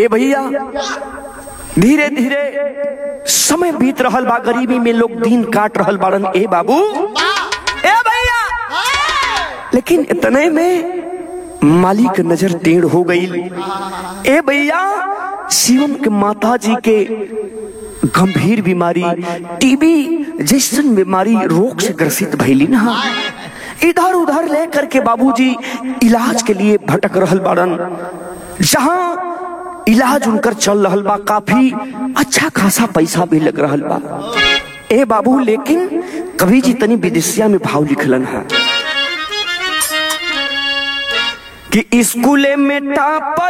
ए भैया धीरे धीरे समय बीत रहल बा गरीबी में लोग दिन काट रहल बाड़न ए बाबू ए भैया लेकिन इतने में माली के नजर टेढ़ हो गई ए भैया शिवम के माता जी के गंभीर बीमारी टीबी जैसन बीमारी रोग से ग्रसित भैली ना इधर उधर ले करके बाबूजी इलाज के लिए भटक रहल बाड़न जहां इलाज उनकर चल रहल बा काफी अच्छा खासा पैसा भी लग रहल बा ए बाबू लेकिन कभी जी तनी विदेशिया में भाव लिखलन है कि स्कूले में टापर